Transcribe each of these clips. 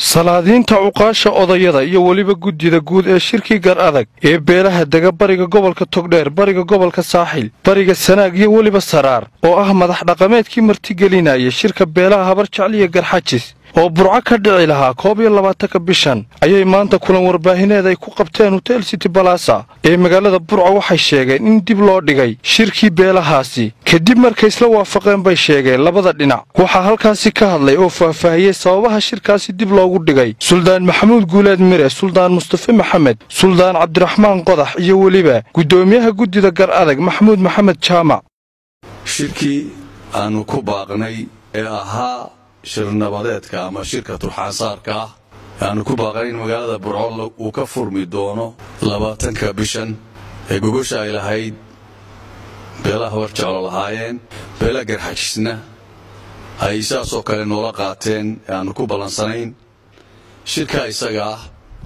salaadiinta cuqaasha odayada iyo weliba guddida guud ee shirkii gar adag ee beelaha dega bariga gobolka togdheer bariga gobolka saaxil bariga sanaag iyo weliba saraar oo ah madax dhaqameedkii martigelinaya shirka beelaha habar jecliya garxajis oo burco ka dhici lahaa koob iyo labaatanka bishan ayay maanta kulan warbaahineed ay ku qabteen hotel city balasa ee magaalada burco waxay sheegeen in dib loo dhigay shirkii beelahaasi kadib markay isla waafaqeen bay sheegeen labada dhinac waxaa halkaasi ka hadlay oo faahfaahiyey sababaha shirkaasi dib loogu dhigay suldaan maxamuud guuleed mire suldaan mustafe maxamed suldaan cabdiraxmaan qodax iyo weliba guddoomiyaha guddida gar adag maxamuud maxamed jaamac shirkii aanu ku baaqnay ee ahaa shirnabadeedka ama shirka turxaasaarka ah aanu ku baaqnay in magaalada burco uu ka furmi doono labaatanka bishan ee gogosha ay lahayd beelaha habar jeclo lahaayeen beela garxajisna ay saasoo kale noola qaateen ee aanu ku ballansanayn shirkaa isaga ah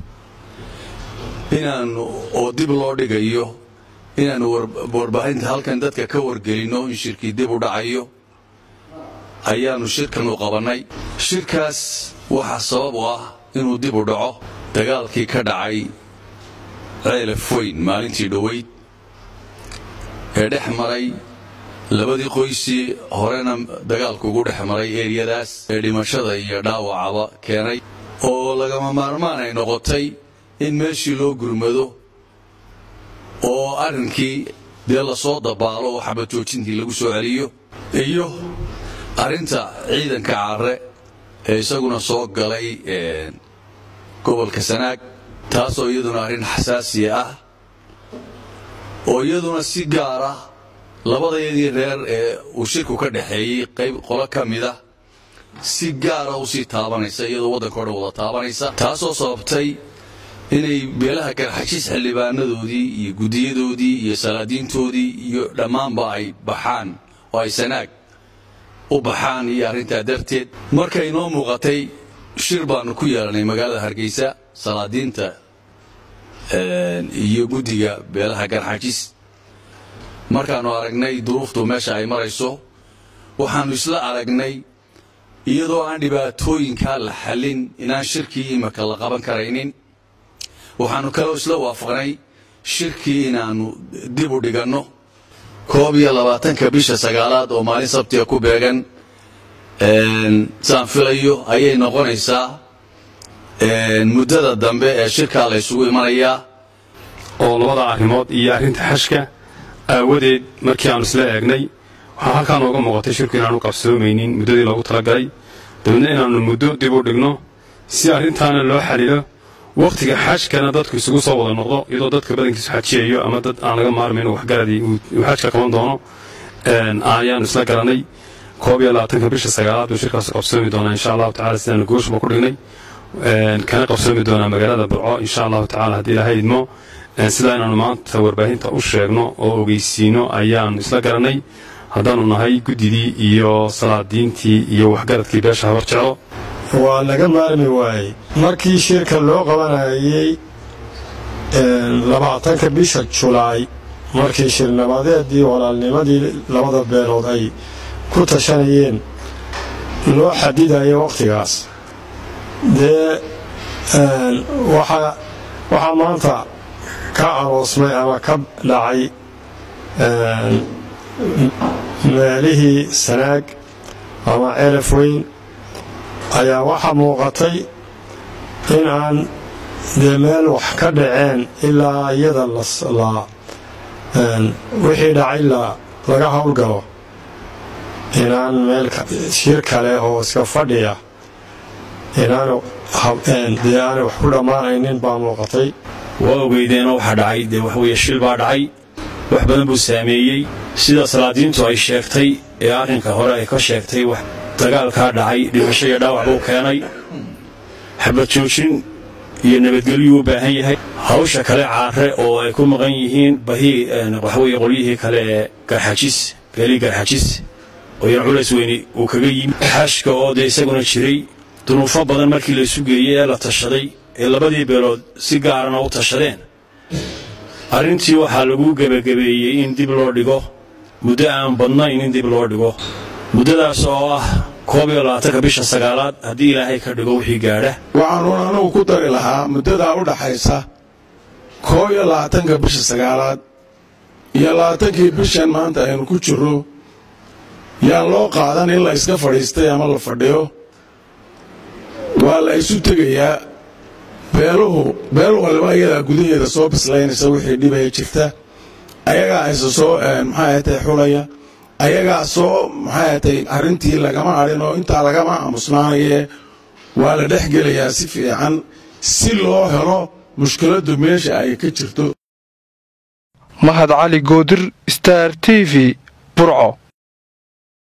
inaannu oo dib loo dhigayo inaannu warbaahinta halkan dadka ka wargelinno in shirkii dib u dhacayo ayaannu shirkan u qabannay shirkaas waxaa sabab u ah inuu dib u dhaco dagaalkii ka dhacay ceelaf weyn maalintii dhoweyd ee dhex maray labadii qoysii horena dagaalku ugu dhex maray eeryadaas ee dhimashada iyo dhaawacaba keenay oo lagama maarmaan ay noqotay in meeshii loo gurmado oo arrinkii dee lasoo dabaalo oo xabajoojintii lagu soo celiyo iyo arrinta ciidanka carre ee isaguna soo galay gobolka sanaag taasoo iyaduna arrin xasaasiya ah oo iyaduna si gaara labadayadii reer ee uu shirku ka dhexeeyey qayb qolo ka mida si gaara u sii taabanaysa iyadoo waddanka o dhan wada taabanaysa taasoo sababtay inay beelaha garxajis xildhibaanadoodii iyo guddiyadoodii iyo salaadiintoodii iyo dhammaanba ay baxaan oo ay sanaag u baxaan iyo arrintaa darteed markay noo muuqatay shir baannu ku yeelanay magaalada hargeysa salaadiinta iyo guddiga beelaha garxajis markaannu aragnay duruuftu meesha ay marayso waxaannu isla aragnay iyadoo aan dhibaatooyinkaa la xallin inaan shirkii imika la qaban karaynin waxaannu kaloo isla waafaqnay shirkii inaannu dib u dhiganno koob iyo labaatanka bisha sagaalaad oo maalin sabtiga ku beegan saan filayo ayay noqonaysaa muddada dambe ee shirkaa la ysugu imanayaa oo labada arrimood iyo arrinta xashka aawadeed markii aanu isla eegnay waxaa halkaa nooga muuqatay shirku inaanu qabsoomaynin muddadii loogu talagalay dabeedna inaannu muddo dib u dhigno si arrintaana loo xalilo wakhtiga xajkana dadku isugu soo wada noqdo iyadoo dadka badankiisu xajiyayo ama dad aan laga maarmayn waxgaradii uu xajka qaban doono ayaanu isla garanay koob iyo labaatanka bisha sagaalaad buu shirkaas qabsoomi doonaa insha allahu tacala sidaanu gooshba ku dhignay kana qabsoomi doonaa magaalada burco insha allahu tacala haddii ilahay idmo sidaa inaanu maanta warbaahinta u sheegno oo ogeysiino ayaanu isla garanay haddaanu nahay guddidii iyo salaadiintii iyo waxgaradkii beesha habar jeclo waa laga maarmi waayey markii shirka loo qabanayay labaatanka bisha julaay markii shirnabadeedii walaalnimadii labada beelood ay ku tashanayeen loo xadidaya wakhtigaas dee waxaa maanta ka aroosmay ama ka dhacay meelihii sanaag ama celaf weyn ayaa waxaa muuqatay in aan dee meel wax ka dhaceen ilaa iyada wixii dhacay laga howlgalo inaan meel shir kale oo iska fadhiya inaandee aanay wax ku dhammaanaynin baa muuqatay waa ogeydeenoo waxaa dhacay dee waxweeye shil baa dhacay wax badan buu saameeyey sida salaadiintu ay sheegtay ee arrinka hore ay ka sheegtay dagaalkaa dhacay dhimasho iyo dhaawac buu keenay xabad joojin iyo nabadgelyuu u baahan yahay hawsha kale caare oo ay ku maqan yihiin bahii waxweye qolyihii kale ee garxajis beelii garxajis oo yan culays weyni uu kaga yimi xashka oo dee isaguna jiray dunuufo badan markii laysu geeyey ee la tashaday ee labadii beelood si gaarana u tashadeen arrintii waxaa lagu gebagabeeyey in dib loo dhigo muddo aan badnayn in dib loo dhigo muddadaas oo ah koob iyo labaatanka bisha sagaalaad haddii ilaahay ka dhigo wixii gaadha waxaanuun anugu ku dari lahaa muddadaa u dhaxaysa koob iyo labaatanka bisha sagaalaad iyo labaatankii bishan maanta aynu ku jirro yaan loo qaadan in la iska fadhiistay ama la fadhiyo waa la isu tegayaa beeluhu beel waliba iyadaa gudaheeda soo bislaynaysa wixii dhibaya jirta ayagaa isa soo maxay atay xulaya ayagaa soo maxay atay arrintii lagama hadhin oo intaa lagama aamusnaanaye waa la dhex gelayaa si fiican si loo helo mushkiladdu meesha ay ka jirto mahad cali goodir star t v burco